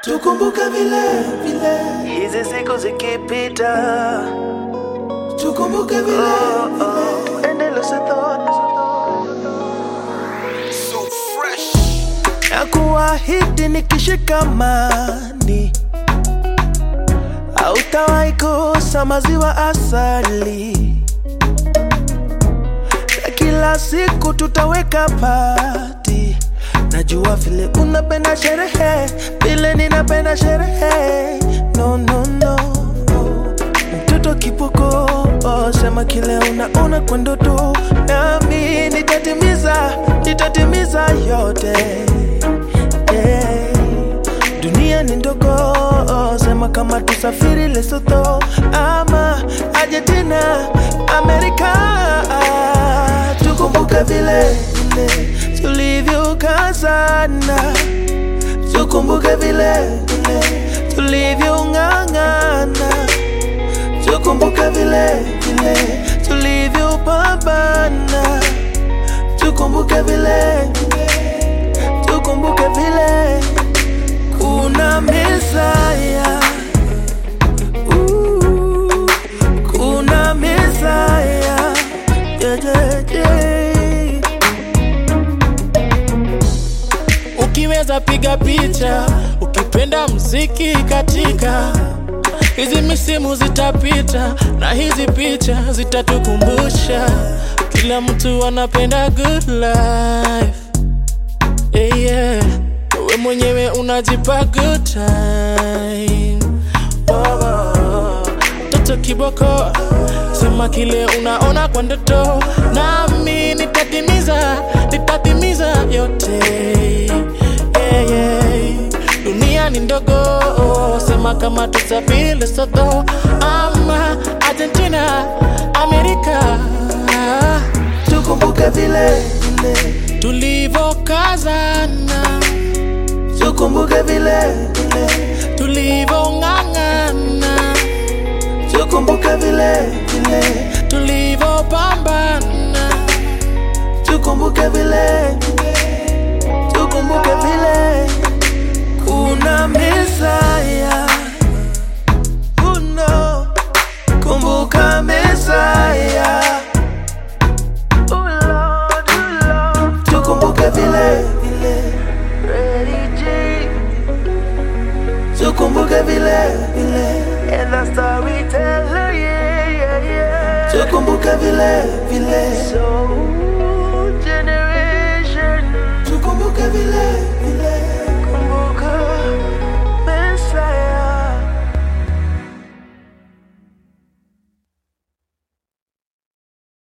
tukumbuke vile vile, hizi siku zikipita, tukumbuke vile oh, oh, endeleza thought So fresh. na kuahidi nikishikamani, hautawahi kosa maziwa asali, na kila siku tutaweka pati. Najua vile unapenda sherehe, vile ninapenda sherehe. No, no, no. Mtoto kipoko, oh, sema kile unaona kwa ndoto, nami nitatimiza, nitatimiza yote yeah. Dunia ni ndogo, oh, sema kama tusafiri Lesotho ama Argentina, Amerika, tukumbuke vile vile tulivyokazana, tukumbuke vile vile tulivyong'ang'ana, tukumbuke vile vile tulivyopambana, tukumbuke vile tukumbuke vile kuna Mesaya, Ooh, kuna Mesaya, yeah, yeah, yeah. Ukiweza piga picha, ukipenda mziki katika hizi misimu zitapita, na hizi picha zitatukumbusha kila mtu anapenda good life. Yeah, yeah. We mwenyewe unajipa good time. Oh, oh. Toto kiboko, sema kile unaona kwa ndoto, nami nitatimiza, nitatimiza yote. Yeah, yeah. Dunia ni ndogo, sema kama tusafiri Lesotho ama Argentina, Amerika, tukumbuke vile vile tulivokazana, tukumbuke vile vile tulivong'ang'ana, tukumbuke vile vile tulivopambana. tukumbuke vile tukumbuke vile kuna Mesaya uno kumbuka Mesaya Oh Lord, oh Lord. tukumbuke vile vile Ready J tukumbuke vile vile and the storyteller yeah yeah yeah tukumbuke vile vile so generation tukumbuke vile